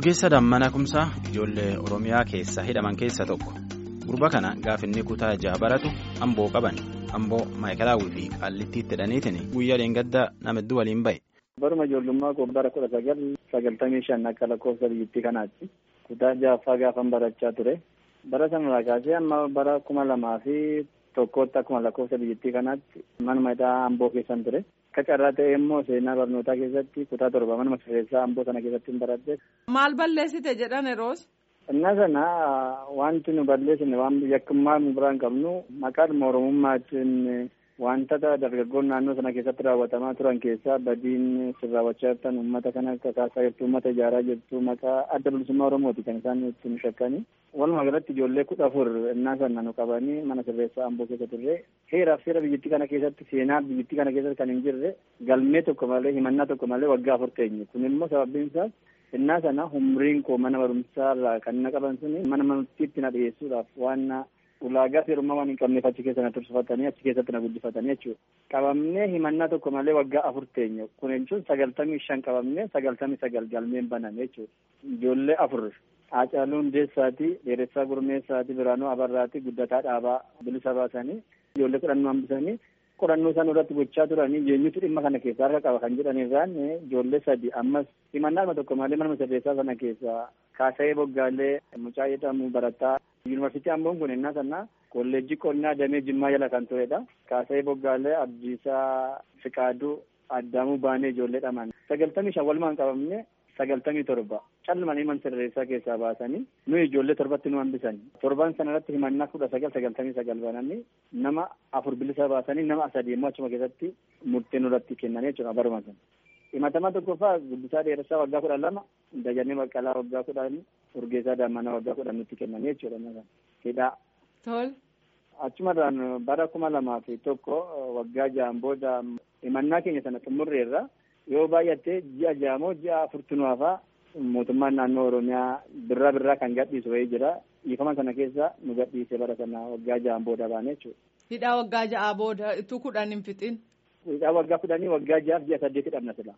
Urgeessa Dammanaa Kumsaa ijoollee Oromiyaa keessa hidhaman keessa tokko. Gurba kana gaafinni kutaa ja'a baratu amboo qaban amboo maayikalaawwii fi qaallittiitti hidhaniitiin guyyaa dheengaddaa nama hedduu waliin bahe. Baruma ijoollummaa koo bara kudha sagal sagaltamii shan akka lakkoofsa biyyattii kanaatti kutaa ja'affaa gaafan barachaa ture. Bara sanarraa kaasee amma bara kuma lamaa fi tokkootti akkuma lakkoofsa biyyattii kanaatti manuma hidhaa amboo keessan ture. Akka carraa ta'e immoo seenaa barnootaa keessatti kutaa torba manuma sirreessaa amboo sana keessatti hin baradhe. Maal balleessite jedhan yeroos? Innaa sana wanti nu balleessine waan yakkummaa nu biraan qabnu maqaadhuma oromummaatiin wantoota dargaggoon naannoo sana keessatti raawwatamaa turan keessaa badiin sin raawwachaa jirtan uummata kana kakaasaa jirtu uummata ijaaraa jirtu maqaa adda bilisummaa oromooti kan isaan ittiin shakkanii. Walumaa galatti ijoollee kudha afur innaa sana nu qabanii mana sirreessaa amboo keessa turre heeraaf seera biyyattii kana keessatti seenaa biyyattii kana keessatti kan hin jirre galmee tokko malee himannaa tokko malee waggaa afur teenye kun immoo sababiin isaas innaa sana umriin koo mana barumsaa irraa kan na qaban suni mana murtiitti na dhiyeessuudhaaf waan ulaagaa seerummaa waan hin qabneef achi keessa na tursifatanii achi keessatti na guddifatanii jechuudha. Qabamnee himannaa tokko malee waggaa afur teenye kun jechuun sagaltamii shan qabamnee sagaltamii sagal galmeen baname jechuudha. Ijoollee afur Haacaaluu Hundeessaati, Dheeressaa Gurmeessaati, Biraanuu Abarraati, Guddataa Dhaabaa bilisa baasanii ijoollee kudhannoo hambisanii qorannoo isaan irratti gochaa turanii eenyutu dhimma kana keessaa harka qaba kan jedhan irraan ijoollee sadi ammas himannaa tokko malee mana sirreessaa sana keessaa kaasa'ee boggaalee mucaa jedhamu barataa yuunivarsiitii amboon kun innaa sana kolleejjii qonnaa damee jimmaa jala kan turedha. Kaasa'ee boggaalee abdiisaa fiqaaduu addaamuu baanee ijoollee dhaman sagaltamii shan walumaan qabamne sagaltamii torba calmanii mana sirreessaa keessaa baasanii nuyi ijoollee torbatti nu hambisan torban sana irratti himannaa kudha sagal sagaltamii sagal bananii nama afur bilisa baasanii nama sadii immoo achuma keessatti murtee nurratti kennan jechuudha baruma sana. himatamaa tokkoffaa guddisaa dheeressaa waggaa kudha lama dajanee baqqalaa waggaa kudhan urgeessaa daammanaa waggaa kudhan nutti kennan jechuudha hidhaa. Tol. Achumarraan bara kuma lamaa fi tokko waggaa ja'an booda himannaa keenya sana xumurreerra yoo baay'atte ji'a ja'amoo ji'a afurtunuwaafaa mootummaan naannoo oromiyaa birraa birraa kan gadhiisu wayii jira dhiifama sana keessa nu gadhiise bara sana waggaa ja'an booda baane jechuudha. Hidhaa waggaa ja'aa booda itti kudhan hin fixin. Hidhaa waggaa kudhanii waggaa ja'aaf ji'a saddeeti dhabna sila.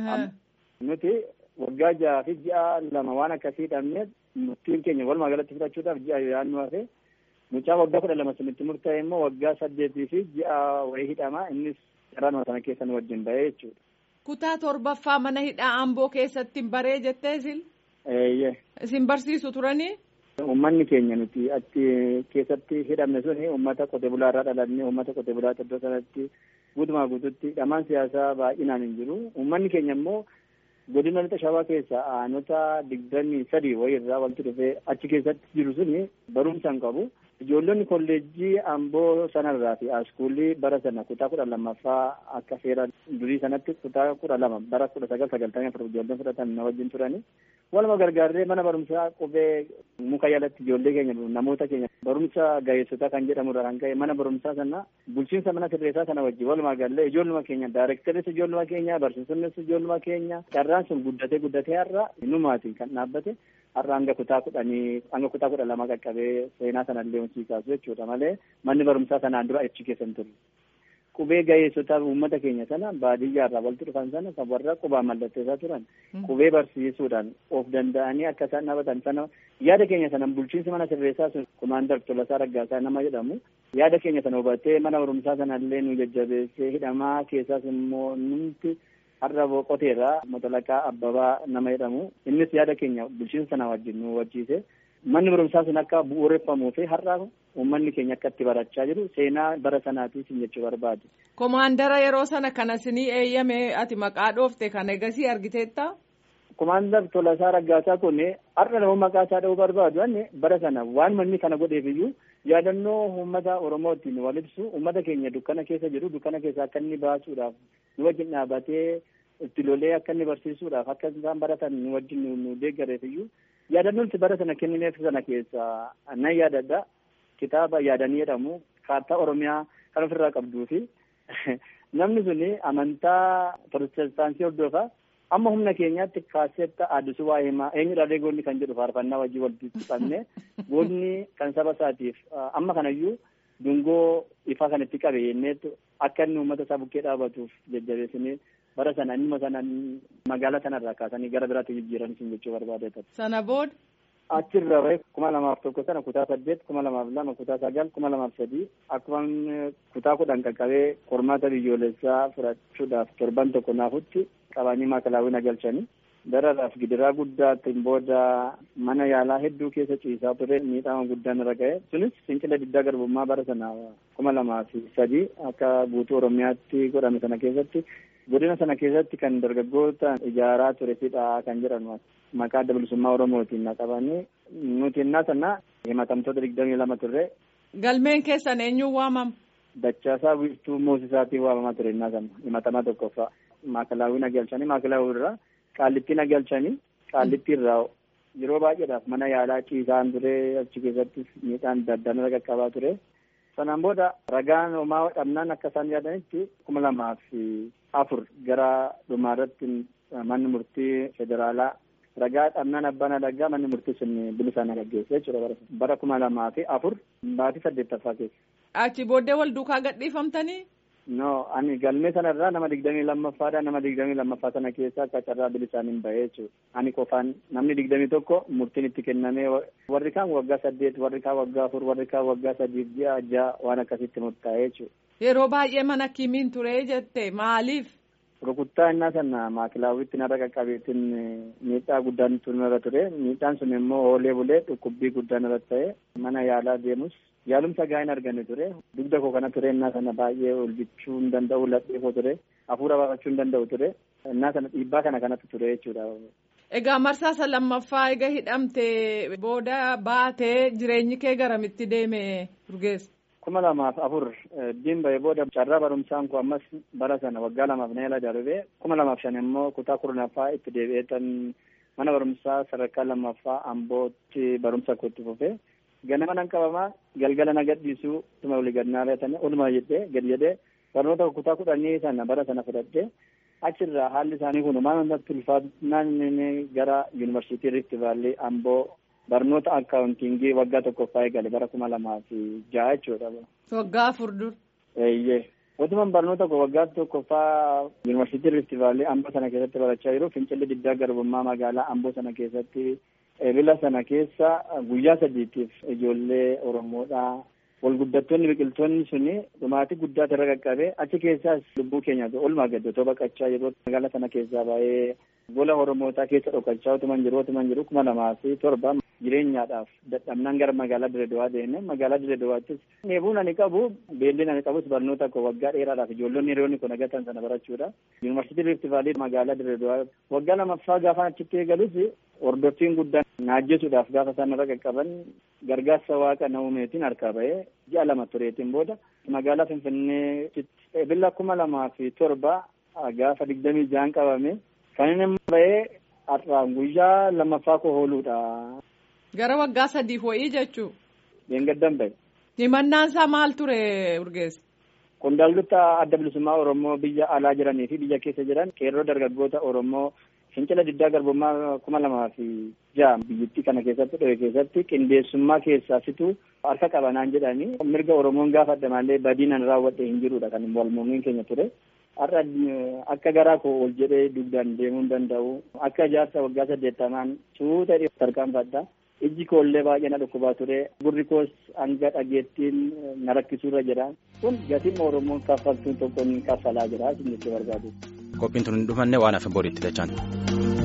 Nuti waggaa ja'aa fi ji'a lama waan akkasii dhabneef murtiin keenya walumaa galatti fudhachuudhaaf ji'a yaadnu hafe mucaa waggaa kudha lama sunitti murtaa'e immoo waggaa saddeetii fi ji'a wayii hidhamaa innis carraa sana keessa nu wajjin bahee jechuudha. Kutaa torbaffaa mana hidhaa amboo keessatti baree jettee isin. Eeyyee. Isin barsiisu turanii. Uummanni keenya nuti achi keessatti hidhamne suni uummata qotee bulaa irraa dhalanne uummata qotee bulaa iddoo sanatti guutumaa guututti dhamaan siyaasaa baay'inaan hin jiru. Uummanni keenya immoo godina lixa shawaa keessa aanota digdamii sadii wayii irraa walitti dhufee achi keessatti jiru suni barumsa hin qabu. Ijoollonni kolleejjii amboo sanarraa fi askuulii bara sana kutaa kudha lammaffaa akka seera durii sanatti kutaa kudha lama bara kudha sagal sagaltamii afur ijoolleen fudhatan na wajjin turani. Waluma gargaarree mana barumsaa qubee muka jalatti ijoollee keenya namoota keenya barumsa gaheessotaa kan jedhamurra kan ka'e mana barumsaa sana bulchiinsa mana sirreessaa sana wajjin walumaa gallee ijoolluma keenya daayirektaris ijoolluma keenya barsiisonnis ijoolluma keenya carraan sun guddatee guddatee har'a numaatiin kan dhaabbate har'a hanga kutaa kudhanii hanga kutaa kudha lama qaqqabee seenaa sanallee hojii kaasu jechuudha malee manni barumsaa sanaan dura achi keessa hin turre. Qubee gaheessotaa uummata keenya sana baadiyyaarraa walitti dhufan sana kan warra qubaa mallatteessaa turan qubee barsiisuudhaan of danda'anii akka isaan dhaabatan sana yaada keenya sana bulchiinsi mana sirreessaa sun kumaandar Tolasaa Raggaasaa nama jedhamu yaada keenya sana hubatee mana barumsaa sanallee nu jajjabeessee hidhamaa keessaas immoo numti har'a boqoteerraa motalaqaa abbabaa nama jedhamu innis yaada keenya bulchiinsa sana wajjin nu wajjiise manni barumsaa sun akka bu'uureffamuu fi har'a uummanni keenya akka itti barachaa jiru seenaa bara sanaatiif jechuu barbaadu. Komaandara yeroo sana kana sinii eeyyame ati maqaa dhoofte kan egasii argiteetta? Komaandar Tolasaa Raggaasaa kun har'a nama maqaa isaa dha'uu barbaadu anne bara sana waan manni kana godheef iyyuu yaadannoo uummata Oromootiin wal ibsu uummata keenya dukkana keessa jiru dukkana keessa akka inni baasuudhaaf nu wajjin dhaabatee itti lolee akka inni barsiisuudhaaf akka isaan baratan nu wajjin nu deeggareef iyyuu yaadannoon bara sana kennineef sana keessa nan yaadadha kitaaba yaadanii jedhamu kaartaa oromiyaa kan ofirraa qabduu fi namni suni amantaa protestaansii hordofa amma humna keenyaatti kaaseetta addisuu waa himaa eenyudha goonni kan jedhu faarfannaa wajjin walitti qabne goonni kan saba isaatiif amma kanayyuu dungoo ifaa kan itti qabe yenneetu akka inni uummata isaa bukkee dhaabatuuf jajjabeessinee bara sana inni sana magaalaa sanarraa kaasanii gara biraatti jijjiiran sun jechuu barbaade. Sana booda. Achirra bahe kuma lamaaf tokko sana kutaa saddeet kuma lamaaf lama kutaa sagal kuma lamaaf sadii akkuma kutaa kudhan qaqqabee qormaata biyyoolessaa fudhachuudhaaf torban tokko naafutti qabanii maakalaawwin galchanii dararaaf gidiraa guddaatiin booda mana yaalaa hedduu keessa ciisaa ture miidhama guddaan irra ga'e sunis fincila diddaa garbummaa bara sana kuma lamaa fi sadii akka guutuu oromiyaatti godhame sana keessatti godina sana keessatti kan dargaggoota ijaaraa ture sidhaa kan jedhamu maqaa adda bilisummaa oromootiin naqabanii nuti innaa sana himatamtoota digdamii lama turre. Galmeen keessan eenyuun waamama? Dachaasaa wiirtuu moosisaatiin waamamaa ture innaa sana himatamaa tokkoffaa maakalaawwii nagalchanii maakalaawwii irraa qaallitti nagalchanii qaallitti irraa yeroo baay'eedhaaf mana yaalaa ciisaan ture achi keessatti miidhaan adda addaan irra qaqqabaa ture. Sanaan booda ragaan homaa dhabnaan akka isaan yaadanitti kuma lamaa fi afur gara dhumaarratti manni murtii federaalaa ragaa dhabnaan abbaan adagaa manni murtii sun bilisaan gaggeesse jechuudha bara kuma lamaa fi afur baatii saddeettaffaa keessa. Achi booddee wal duukaa gadhiifamtanii? No, ani galmee sanarraa nama digdamii lammaffaadha. Nama digdamii lammaffaa sana keessa akka carraa bilisaan hin bahee jechuudha. Ani qofaan namni digdamii tokko murtiin itti kennamee warri kaan waggaa saddeet, warri kaan waggaa afur, warri kaan waggaa sadiif ji'a ja'a waan akkasitti murtaa'ee jechuudha. Yeroo baay'ee mana kimiin ture jette maaliif? Rukuttaa innaa sana maakilaawwitti narra qaqqabeetiin miidhaa guddaan irra ture. Miidhaan sun immoo oolee bulee dhukkubbii guddaan irratti ta'e mana yaalaa deemus yaalumsa gahaa hin arganne ture. Dugda koo kana ture innaa sana baay'ee ol bichuu hin danda'u ladhee koo ture. Hafuura baafachuu hin danda'u ture. Innaa sana dhiibbaa kana kanatti ture jechuudha. Egaa marsaa lammaffaa egaa hidhamte booda baatee jireenyi kee garamitti deeme Urgeessa? kuma lamaaf afur diin bahee booda carraa barumsaan koo ammas bara sana waggaa lamaaf na yala darbee kuma lamaaf shan immoo kutaa kurnaffaa itti deebi'eetan mana barumsaa sadarkaa lammaffaa ambootti barumsa koo itti fufee ganama nan qabamaa galgala na gadhiisuu tuma olii gad naa reetanii oluma jedhee gad jedhee barnoota kutaa kudhanii sana bara sana fudhadhee achirraa haalli isaanii kun maal natti ulfaatnaan gara yuunivarsiitii Rift Vaalii amboo barnoota akkaawuntiingii waggaa tokkoffaa eegale bara kuma lamaa fi ja'a jechuudha. Waggaa afur dur. Eeyyee. Otuman barnoota koo waggaa tokkoffaa yuunivarsiitii Rift Vaalii amboo sana keessatti barachaa jiru fincilli diddaa garbummaa magaalaa amboo sana keessatti ebila sana keessa guyyaa sadiitiif ijoollee Oromoodhaa walguddattoonni biqiltoonni suni dhumaatii guddaa irra qaqqabee achi keessaas lubbuu keenya olmaa gad otoo baqachaa yeroo magaalaa sana keessaa baay'ee gola Oromootaa keessa dhokachaa otuman jiru otuman jiru kuma lamaa fi torba jireenyaadhaaf dadhabnaan gara magaalaa Direedowaa deemne magaalaa Direedowaattis neebuun ani qabu beelliin ani qabus barnoota koo waggaa dheeraadhaaf ijoollonni hiriyoonni kun agatan sana barachuudha. Yuunivarsiitii Rift Vaalii magaalaa Direedowaa waggaa lamaffaa gaafa achitti eegalus hordoffiin guddaan naajjesuudhaaf gaafa isaan irra qaqqaban gargaarsa waaqa na uumeetiin harkaa bahee ji'a lama tureetiin booda magaalaa Finfinnee ebila kuma lamaa fi torba gaafa digdamii ja'an qabame kan inni bahee har'aan guyyaa lammaffaa koo ooluudha. Gara waggaa sadiif wayii jechuu. Deengaddan bahe. Himannaan isaa maal ture Urgeessa? Qondaaltota adda bilisummaa Oromoo biyya alaa jiranii fi biyya keessa jiran qeerroo dargaggoota Oromoo fincila diddaa garbummaa kuma lamaa fi ja'a biyyattii kana keessatti dhohe keessatti qindeessummaa keessaa fitu harka qabanaan jedhanii mirga Oromoon gaafadha malee badiinan raawwadhe hin jirudha kan walmuummiin keenya ture. Har'a akka garaa koo ol jedhee dugdaan deemuu hin danda'u. Akka ijaarsa waggaa saddeettamaan suuta tarkaanfadha. Ijji koollee baay'ee na dhukkubaa ture. Gurri koos hanga dhageettiin na rakkisuurra jira. Kun gatiin Oromoon kaffaltuun tokkoon kaffalaa jira. Isin jechuu barbaadu. Qophiin tun hin dhufanne waan hafe boriitti dachaan.